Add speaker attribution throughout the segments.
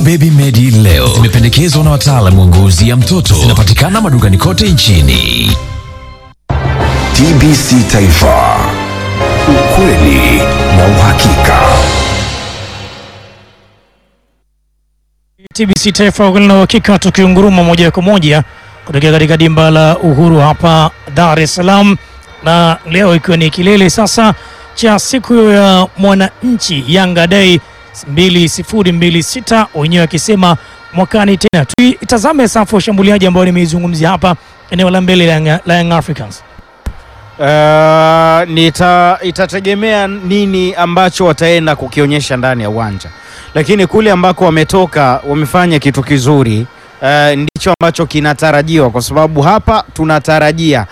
Speaker 1: Baby Medi leo zimependekezwa na wataalamu wa ngozi ya mtoto. Zinapatikana madukani kote nchini.
Speaker 2: TBC Taifa, ukweli na uhakika.
Speaker 3: TBC Taifa ukweli na uhakika, tukiunguruma moja kwa moja kutokea katika dimba la Uhuru hapa Dar es Salaam, na leo ikiwa ni kilele sasa cha siku ya mwananchi Yanga Day 2026 wenyewe wakisema mwakani tena. Tuitazame safu ya ushambuliaji ambayo nimeizungumzia hapa eneo la mbele la Young- la Young Africans.
Speaker 4: Uh, nita, itategemea nini ambacho wataenda kukionyesha ndani ya uwanja, lakini kule ambako wametoka wamefanya kitu kizuri. Uh, ndicho ambacho kinatarajiwa kwa sababu hapa tunatarajia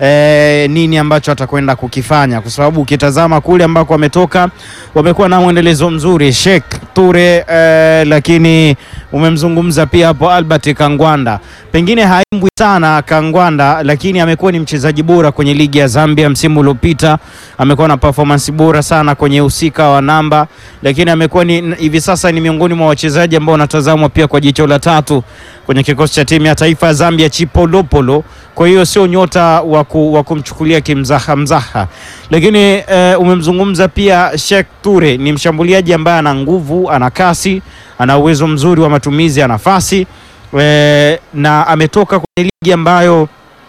Speaker 4: eh, nini ambacho atakwenda kukifanya, kwa sababu ukitazama kule ambako wametoka wamekuwa na mwendelezo mzuri Sheikh Ture eh, lakini umemzungumza pia hapo Albert Kangwanda, pengine haimbwi sana Kangwanda, lakini amekuwa ni mchezaji bora kwenye ligi ya Zambia msimu uliopita. Amekuwa na performance bora sana kwenye usika wa namba, lakini amekuwa ni hivi sasa ni miongoni mwa wachezaji ambao wanatazamwa pia kwa jicho la tatu kwenye kikosi cha timu ya taifa ya Zambia Chipolopolo. Kwa hiyo sio nyota wa ku- wa kumchukulia kimzaha mzaha, lakini eh, umemzungumza pia Sheikh Ture, ni mshambuliaji ambaye ana nguvu, ana kasi, ana uwezo mzuri wa matumizi ya nafasi eh, na ametoka kwenye ligi ambayo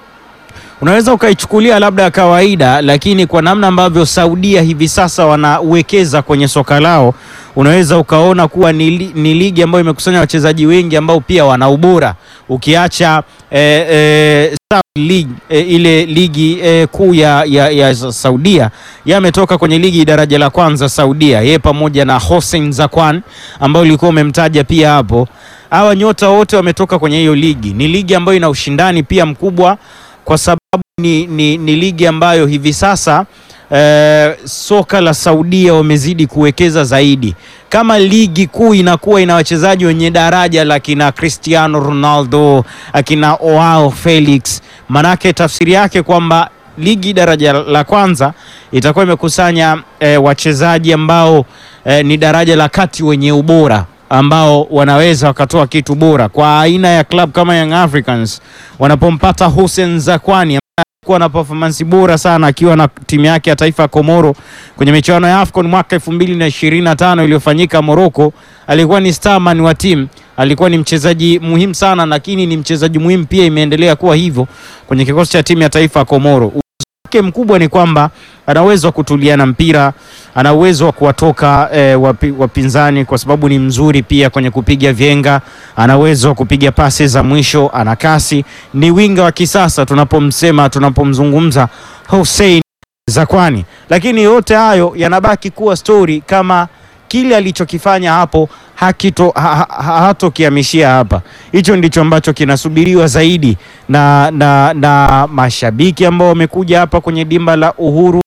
Speaker 4: unaweza ukaichukulia labda ya kawaida, lakini kwa namna ambavyo Saudia hivi sasa wanawekeza kwenye soka lao, unaweza ukaona kuwa ni, li- ni ligi ambayo imekusanya wachezaji wengi ambao pia wana ubora, ukiacha eh, eh, Saudi League eh, ile ligi eh, kuu ya, ya, ya Saudia yametoka kwenye ligi daraja la kwanza Saudia, yeye pamoja na Hossein Zakwan ambao ulikuwa umemtaja pia hapo. Hawa nyota wote wametoka kwenye hiyo ligi. Ni ligi ambayo ina ushindani pia mkubwa kwa sababu ni, ni, ni ligi ambayo hivi sasa eh, soka la Saudia wamezidi kuwekeza zaidi. Kama ligi kuu inakuwa ina wachezaji wenye daraja la kina Cristiano Ronaldo, akina Joao Felix, manake tafsiri yake kwamba ligi daraja la kwanza itakuwa imekusanya eh, wachezaji ambao eh, ni daraja la kati wenye ubora ambao wanaweza wakatoa kitu bora kwa aina ya club kama Young Africans wanapompata Hussein Zakwani kuwa na performance bora sana akiwa na timu yake ya taifa ya Komoro kwenye michuano ya AFCON mwaka 2025 iliyofanyika Morocco. Alikuwa ni starman wa timu, alikuwa ni mchezaji muhimu sana, lakini ni mchezaji muhimu pia, imeendelea kuwa hivyo kwenye kikosi cha timu ya taifa ya Komoro. Uwezo wake mkubwa ni kwamba ana uwezo wa kutuliana mpira, ana uwezo wa kuwatoka eh, wapi, wapinzani kwa sababu ni mzuri pia kwenye kupiga vyenga, ana uwezo wa kupiga pasi za mwisho, ana kasi, ni winga wa kisasa tunapomsema, tunapomzungumza Hussein Zakwani, lakini yote hayo yanabaki kuwa stori kama kile alichokifanya hapo hakito ha, ha, hatokihamishia hapa. Hicho ndicho ambacho kinasubiriwa zaidi na, na, na mashabiki ambao wamekuja hapa kwenye dimba la Uhuru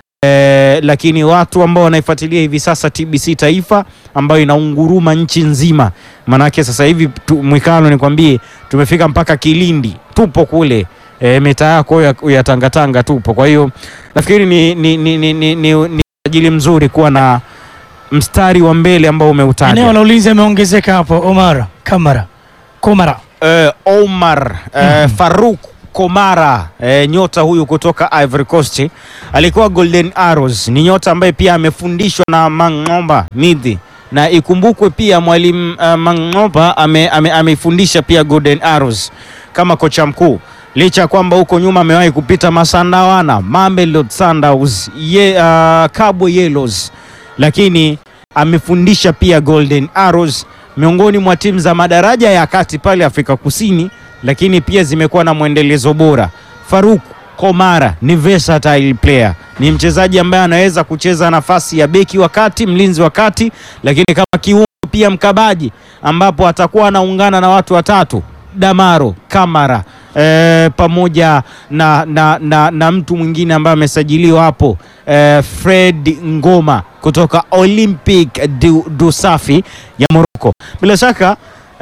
Speaker 4: eh, lakini watu ambao wanaifuatilia hivi sasa TBC Taifa ambayo inaunguruma nchi nzima, manake sasa hivi tu, mwikano nikwambie, tumefika mpaka Kilindi, tupo kule e, mitaa yako ya, ya Tangatanga tupo. Kwa hiyo nafikiri ni, ni, ni, ni, ni, ni, ni ajili mzuri kuwa na mstari wa mbele ambao umeutaja.
Speaker 3: Eneo la ulinzi ameongezeka hapo, Omar Kamara Komara
Speaker 4: eh, Omar eh, Faruk Komara eh, nyota huyu kutoka Ivory Coast alikuwa Golden Arrows. Ni nyota ambaye pia amefundishwa na Mang'omba Midhi, na ikumbukwe pia mwalimu uh, Mang'omba ame, ame, ameifundisha pia Golden Arrows kama kocha mkuu, licha ya kwamba huko nyuma amewahi kupita Masandawana, Mamelodi Sundowns, ye, uh, Kabwe Yellows, lakini amefundisha pia Golden Arrows miongoni mwa timu za madaraja ya kati pale Afrika Kusini, lakini pia zimekuwa na mwendelezo bora. Faruk Komara ni versatile player, ni mchezaji ambaye anaweza kucheza nafasi ya beki wa kati, mlinzi wa kati, lakini kama kiungo pia mkabaji, ambapo atakuwa anaungana na watu watatu Damaro Kamara eh, pamoja na, na, na, na mtu mwingine ambaye amesajiliwa hapo eh, Fred Ngoma kutoka Olympic du, du Safi ya Morocco. Bila shaka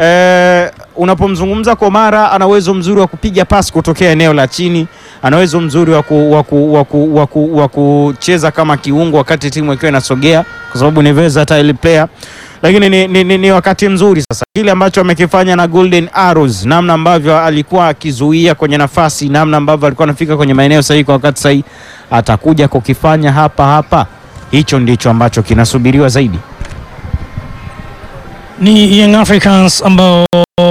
Speaker 4: eh, unapomzungumza Komara ana uwezo mzuri wa kupiga pasi kutokea eneo la chini, ana uwezo mzuri wa ku- wa ku- wa ku- wa ku- wa kucheza kama kiungo wakati timu ikiwa inasogea, kwa sababu ni versatile player lakini ni, ni, ni, ni wakati mzuri sasa, kile ambacho amekifanya na Golden Arrows, namna ambavyo alikuwa akizuia kwenye nafasi, namna ambavyo alikuwa anafika kwenye maeneo sahihi kwa wakati sahihi, atakuja kukifanya hapa hapa. Hicho ndicho ambacho kinasubiriwa zaidi.
Speaker 3: ni Young Africans ambao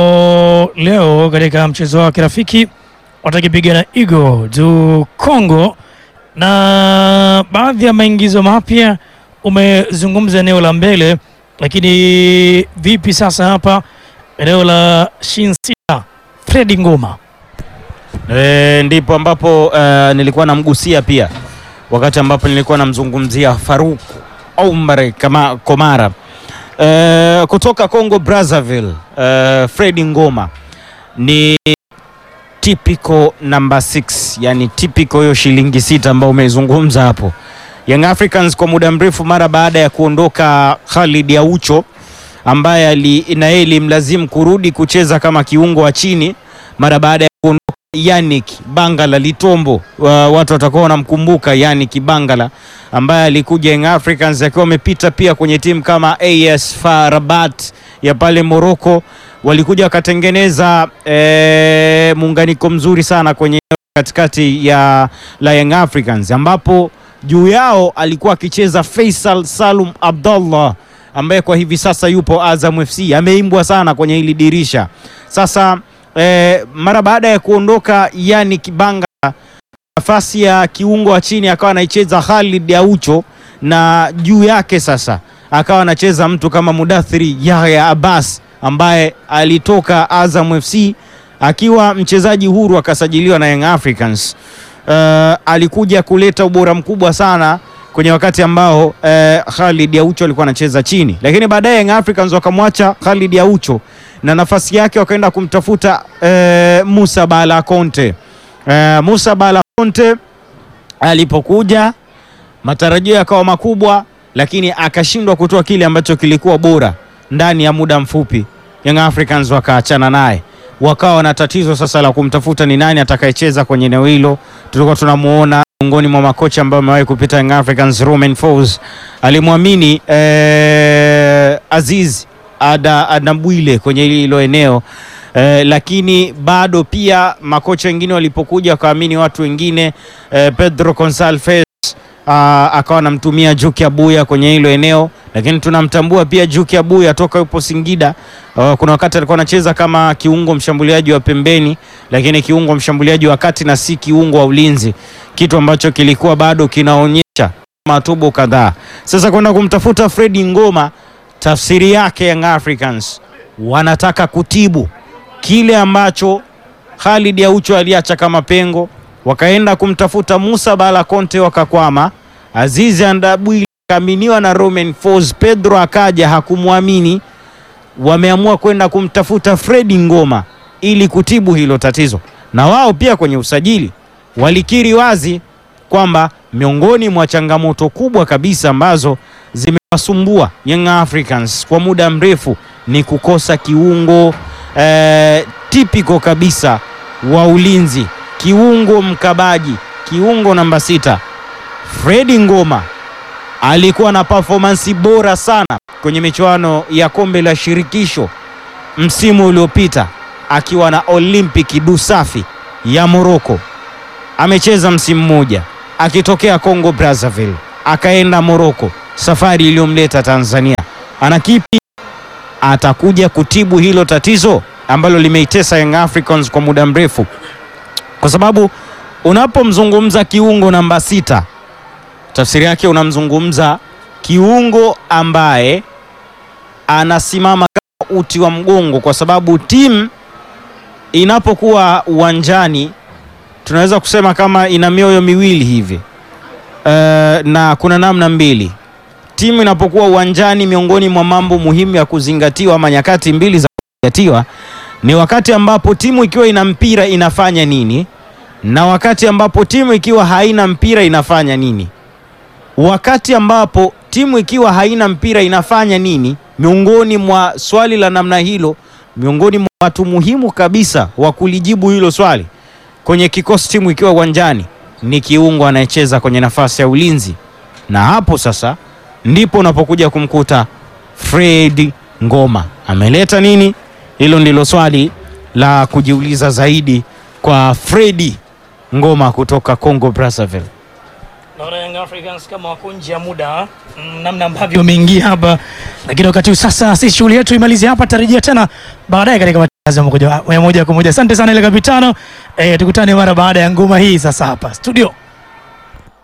Speaker 3: leo katika mchezo wa kirafiki watakipiga na Eagle du Congo, na baadhi ya maingizo mapya umezungumza eneo la mbele, lakini vipi sasa hapa eneo la Shinsita Fredi Ngoma?
Speaker 4: E, ndipo ambapo e, nilikuwa namgusia pia wakati ambapo nilikuwa namzungumzia Faruk Omar kama Komara e, kutoka Congo Brazzaville. E, Fredi Ngoma ni typical number 6, yani typical hiyo shilingi sita ambao umezungumza hapo. Young Africans kwa muda mrefu mara baada ya kuondoka Khalid Aucho ambaye ali- na yeye ilimlazimu kurudi kucheza kama kiungo wa chini mara baada ya kuondoka Yannick Bangala Litombo. Wa- watu watakuwa wanamkumbuka Yannick Bangala ambaye alikuja Young Africans akiwa amepita pia kwenye timu kama AS FAR Rabat ya pale Morocco. Walikuja wakatengeneza eh, muunganiko mzuri sana kwenye katikati ya la Young Africans ambapo juu yao alikuwa akicheza Faisal Salum Abdallah ambaye kwa hivi sasa yupo Azam FC, ameimbwa sana kwenye hili dirisha. Sasa eh, mara baada ya kuondoka Yannick Bangala, nafasi ya kiungo wa chini akawa anaicheza Khalid Aucho, na juu yake sasa akawa anacheza mtu kama Mudathiri Yahya Abbas ambaye alitoka Azam FC akiwa mchezaji huru akasajiliwa na Young Africans. Uh, alikuja kuleta ubora mkubwa sana kwenye wakati ambao uh, Khalid Aucho alikuwa anacheza chini, lakini baadaye Young Africans wakamwacha Khalid Aucho na nafasi yake wakaenda kumtafuta uh, Musa Bala Conte. Uh, Musa Bala Conte alipokuja matarajio yakawa makubwa, lakini akashindwa kutoa kile ambacho kilikuwa bora ndani ya muda mfupi. Young Africans wakaachana naye, wakawa na tatizo sasa la kumtafuta ni nani atakayecheza kwenye eneo hilo. Tulikuwa tunamuona miongoni mwa makocha ambao amewahi kupita Young Africans, Romain Folz alimwamini eh, Aziz Ada Adambwile kwenye hilo eneo eh, lakini bado pia makocha wengine walipokuja wakaamini watu wengine eh, Pedro Gonçalves ah, akawa anamtumia Juki Abuya kwenye hilo eneo, lakini tunamtambua pia Juki Abuya toka yupo Singida. Ah, kuna wakati alikuwa anacheza kama kiungo mshambuliaji wa pembeni, lakini kiungo mshambuliaji wa kati na si kiungo wa ulinzi, kitu ambacho kilikuwa bado kinaonyesha matubo kadhaa. Sasa kwenda kumtafuta Fredi Ngoma, tafsiri yake Young Africans wanataka kutibu kile ambacho Khalid Aucho aliacha kama pengo, wakaenda kumtafuta Musa Bala Conte wakakwama. Azizi Andabwile akaaminiwa na Romain Folz, Pedro akaja hakumwamini, wameamua kwenda kumtafuta Fredi Ngoma ili kutibu hilo tatizo, na wao pia kwenye usajili walikiri wazi kwamba miongoni mwa changamoto kubwa kabisa ambazo zimewasumbua Young Africans kwa muda mrefu ni kukosa kiungo eh, tipiko kabisa wa ulinzi, kiungo mkabaji, kiungo namba sita. Fredi Ngoma alikuwa na performance bora sana kwenye michuano ya kombe la shirikisho msimu uliopita akiwa na Olympic du Safi ya Morocco. Amecheza msimu mmoja akitokea Congo Brazzaville akaenda Morocco, safari iliyomleta Tanzania. Ana kipi? Atakuja kutibu hilo tatizo ambalo limeitesa Young Africans kwa muda mrefu, kwa sababu unapomzungumza kiungo namba sita, tafsiri yake unamzungumza kiungo ambaye anasimama kama uti wa mgongo, kwa sababu timu inapokuwa uwanjani tunaweza kusema kama ina mioyo miwili hivi uh, na kuna namna mbili timu inapokuwa uwanjani. Miongoni mwa mambo muhimu ya kuzingatiwa ama nyakati mbili za kuzingatiwa ni wakati ambapo timu ikiwa ina mpira inafanya nini, na wakati ambapo timu ikiwa haina mpira inafanya nini. Wakati ambapo timu ikiwa haina mpira inafanya nini, miongoni mwa swali la namna hilo, miongoni mwa watu muhimu kabisa wa kulijibu hilo swali kwenye kikosi timu ikiwa uwanjani ni kiungo anayecheza kwenye nafasi ya ulinzi, na hapo sasa ndipo unapokuja kumkuta Fred Ngoma ameleta nini? Hilo ndilo swali la kujiuliza zaidi kwa Fredi Ngoma kutoka Congo Brazzaville.
Speaker 3: Naona Young Africans kama wako nje ya muda mm, namna ambavyo wameingia hapa, lakini wakati huu sasa sisi shughuli yetu imalize hapa, tarejea tena baadaye katika matangazo ya moja- ya moja kwa moja. Asante sana ile kapitano, eh, tukutane mara baada ya ngoma hii sasa hapa studio.